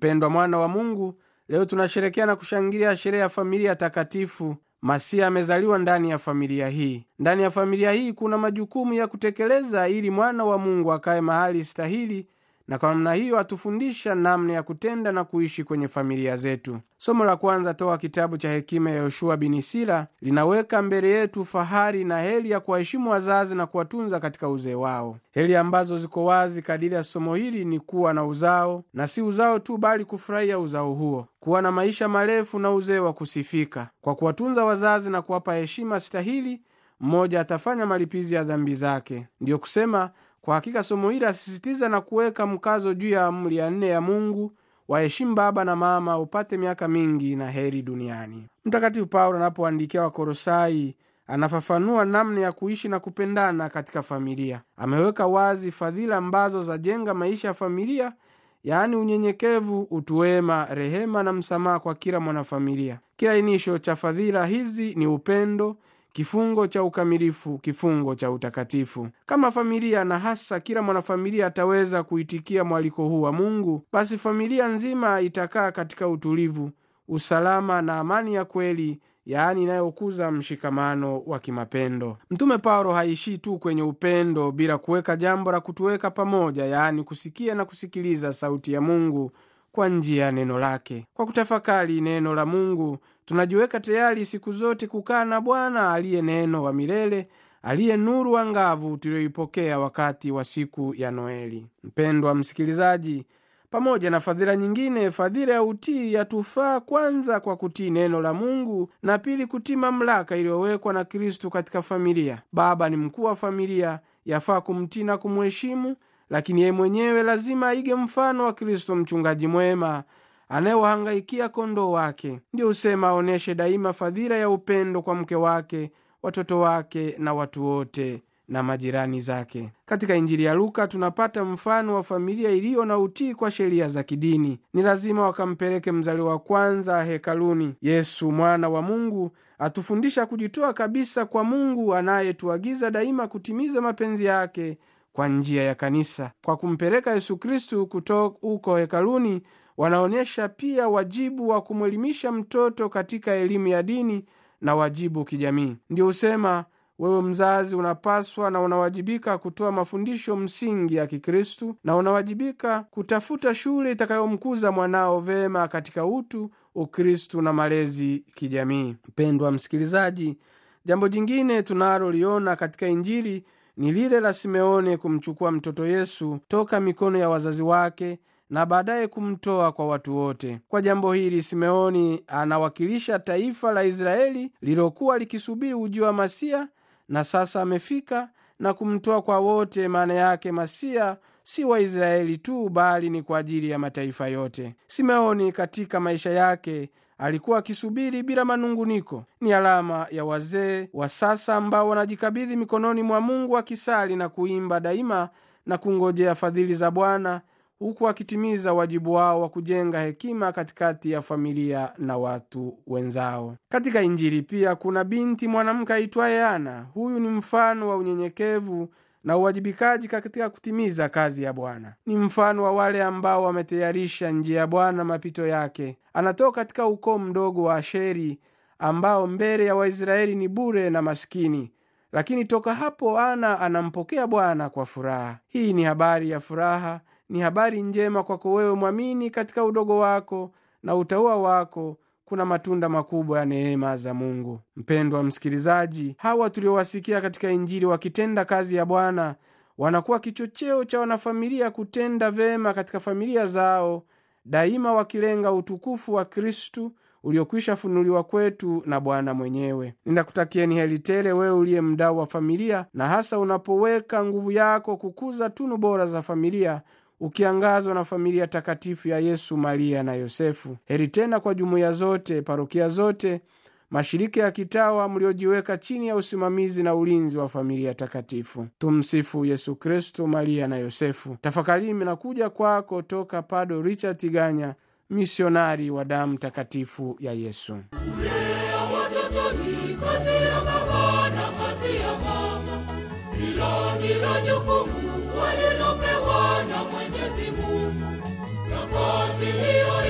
mpendwa mwana wa mungu leo tunasherekea na kushangilia sherehe ya familia takatifu masia amezaliwa ndani ya familia hii ndani ya familia hii kuna majukumu ya kutekeleza ili mwana wa mungu akaye mahali stahili na kwa namna hiyo atufundisha namna ya kutenda na kuishi kwenye familia zetu somo la kwanza toka kitabu cha hekima ya yoshua bin sila linaweka mbele yetu fahari na heli ya kuwaheshimu wazazi na kuwatunza katika uzee wao heli ambazo ziko wazi kadiri ya somo hili ni kuwa na uzao na si uzao tu bali kufurahia uzao huo kuwa na maisha marefu na uzee wa kusifika kwa kuwatunza wazazi na kuwapa heshima stahili mmoja atafanya malipizi ya dhambi zake ndiyo kusema kwa hakika somo hili asisitiza na kuweka mkazo juu ya amri ya nne ya mungu waheshimu baba na mama upate miaka mingi na heri duniani mtakatifu paulo anapoandikia wakorosai anafafanua namna ya kuishi na kupendana katika familia ameweka wazi fadhila ambazo zajenga maisha ya familia yaani unyenyekevu utuwema rehema na msamaha kwa kila mwanafamilia kila inisho cha fadhila hizi ni upendo kifungo cha ukamilifu kifungo cha utakatifu kama familia na hasa kila mwanafamilia ataweza kuitikia mwaliko huu wa mungu basi familia nzima itakaa katika utulivu usalama na amani ya kweli yaani inayokuza mshikamano wa kimapendo mtume paulo haishii tu kwenye upendo bila kuweka jambo la kutuweka pamoja yaani kusikia na kusikiliza sauti ya mungu kwa njia ya neno lake kwa kutafakari neno la mungu tunajiweka tayari siku zote kukaa na bwana aliye neno wa milele aliye nuru angavu tuliyoipokea wakati wa siku ya noeli mpendwa msikilizaji pamoja na fadhila nyingine fadhila ya utii yatufaa kwanza kwa kutii neno la mungu na pili kutii mamlaka iliyowekwa na kristu katika familia baba ni mkuu wa familia yafaa kumtii na kumheshimu lakini yeye mwenyewe lazima aige mfano wa kristo mchungaji mwema anayewahangaikia kondoo wake ndiyo husema aonyeshe daima fadhila ya upendo kwa mke wake watoto wake na watu wote na majirani zake katika injili ya luka tunapata mfano wa familia iliyo na utii kwa sheria za kidini ni lazima wakampeleke mzaliwa wa kwanza hekaluni yesu mwana wa mungu atufundisha kujitoa kabisa kwa mungu anayetuagiza daima kutimiza mapenzi yake kwa njia ya kanisa kwa kumpeleka yesu kristu kutoka huko hekaluni wanaonyesha pia wajibu wa kumwelimisha mtoto katika elimu ya dini na wajibu kijamii ndio husema wewe mzazi unapaswa na unawajibika kutoa mafundisho msingi ya kikristu na unawajibika kutafuta shule itakayomkuza mwanao vema katika utu ukristu na malezi kijamii mpendwa msikilizaji jambo jingine tunaloliona katika injili ni lile la simeone kumchukua mtoto yesu toka mikono ya wazazi wake na baadaye kumtoa kwa watu wote kwa jambo hili simeoni anawakilisha taifa la israeli lilokuwa likisubiri ujio wa masia na sasa amefika na kumtoa kwa wote maana yake masia si waisraeli tu bali ni kwa ajili ya mataifa yote simeoni katika maisha yake alikuwa akisubiri bila manunguniko ni alama ya wazee wa sasa ambao wanajikabidhi mikononi mwa mungu akisali na kuimba daima na kungojea fadhili za bwana huku akitimiza wajibu wao wa kujenga hekima katikati ya familia na watu wenzao katika injili pia kuna binti mwanamke aitwaye ana huyu ni mfano wa unyenyekevu na uwajibikaji katika kutimiza kazi ya bwana ni mfano wa wale ambao wametayarisha njia ya bwana mapito yake anatoka katika ukoo mdogo wa asheri ambao mbele ya waisraeli ni bure na maskini lakini toka hapo ana anampokea bwana kwa furaha hii ni habari ya furaha ni habari njema kwako wewe mwamini katika udogo wako na utaua wako kuna matunda makubwa ya neema za mungu mpendwa msikilizaji hawa tuliowasikia katika injili wakitenda kazi ya bwana wanakuwa kichocheo cha wanafamilia kutenda vema katika familia zao daima wakilenga utukufu wa kristu uliokwisha funuliwa kwetu na bwana mwenyewe ninakutakieni heli tele wewe uliye mdau wa familia na hasa unapoweka nguvu yako kukuza tunu bora za familia ukiangazwa na familia takatifu ya yesu maria na yosefu heri tena kwa jumuiya zote parokia zote mashirika ya kitawa mliojiweka chini ya usimamizi na ulinzi wa familia takatifu tumsifu yesu kristo maria na yosefu tafakarini nakuja kwako toka pado richard tiganya misionari wa damu takatifu ya yesu kulea watoto ni kazi ya baba na kazi ya mama hilo ndilo jukumu walilopewa na mwenyezi mungu na kazi hiyo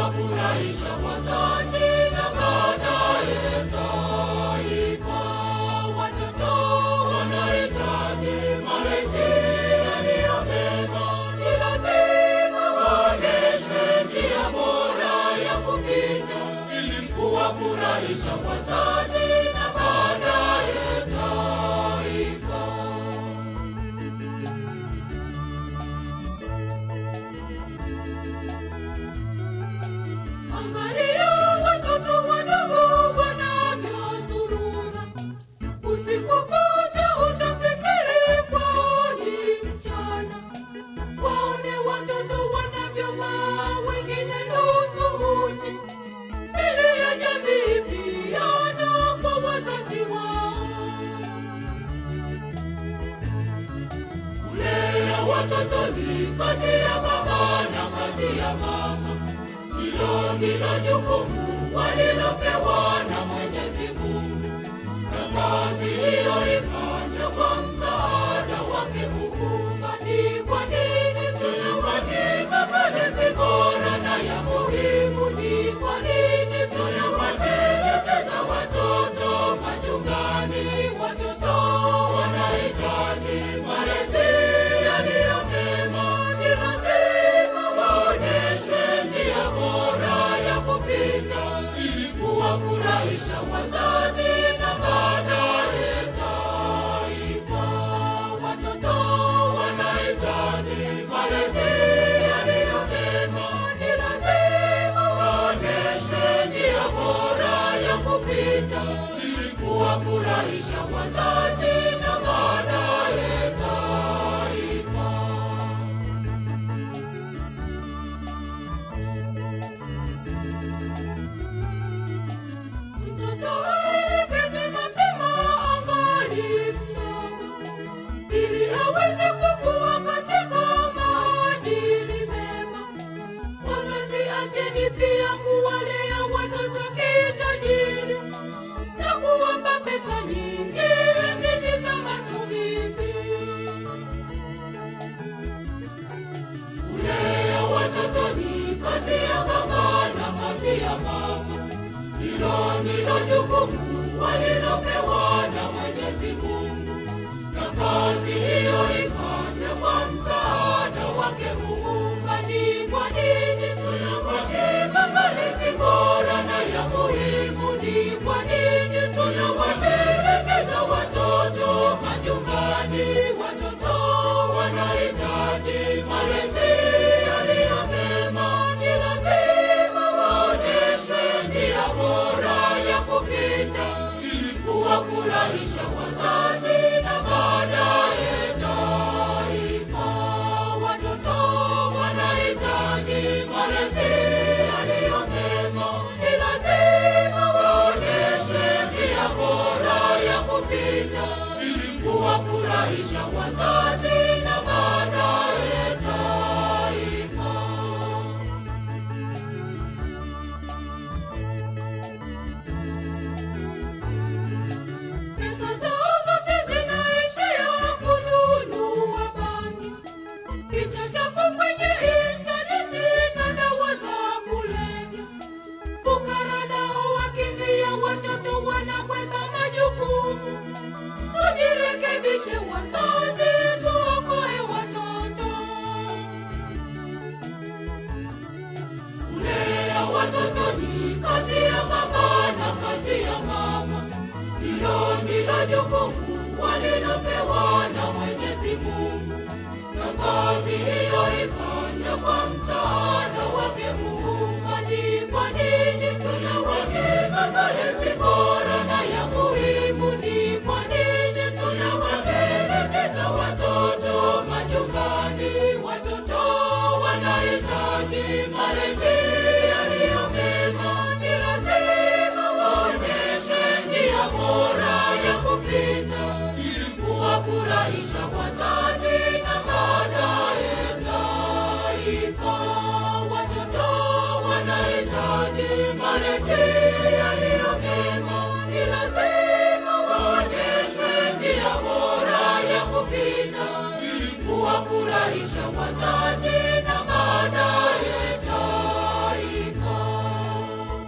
kuwafurahisha wazazi na baadaye taifa. Watoto wanahitaji malezi yaliyo mema, ni lazima waonyeshwe njia bora ya kupita ili kuwafurahisha wazazi na baadaye taifa. Angalia watoto wadogo wanavyozurura usiku kucha, utafikiri kwao ni mchana. Waone watoto wanavyovaa, wengine nusu uchi, mbele ya jamii pia na kwa wazazi wao. Kulea watoto ni kazi ya baba na kazi ya mama. Hilo ndilo jukumu walilopewa na Mwenyezi Mungu, na kazi hiyoifanya kwa msaada wake Muumba. Ni kwa nini tunawanyima malezi bora na ya muhimu? Ni kwa nini tunawatelekeza watoto majumbani? Watoto wanahitaji malezi yaliyo mema, ni lazima waonyeshwe njia bora ya kupita ili kuwafurahisha wazazi na baadaye taifa. Watoto wanahitaji malezi yaliyo mema, ni lazima waonyeshwe njia bora ya kupita ili kuwafurahisha wazazi na baadaye taifa. Mtoto aelekezwe mapema angali mdogo, ili aweze kukua katika maadili mema. Wazazi, acheni pia kuwalea watoto kitajiri na kuwapa pesa nyingi lakini za matumizi. Kulea watoto ni kazi ya baba na kazi ya mama. Hilo ndilo jukumu walilopewa na Mwenyezi Mungu, na kazi hiyo ifanye kwa msaada wake Muumba. Ni kwa nini tunawanyima malezi bora na ya muhimu? Ni kwa nini tunawatelekeza watoto majumbani? Watoto wanahitaji malezi yaliyo mema, ni lazima waonyeshwe njia bora ya kupita ili kuwafurahisha wazazi na baadaye taifa. Watoto wanahitaji malezi yaliyo mema, ni lazima waonyeshwe njia bora ya kupita ili kuwafurahisha wazazi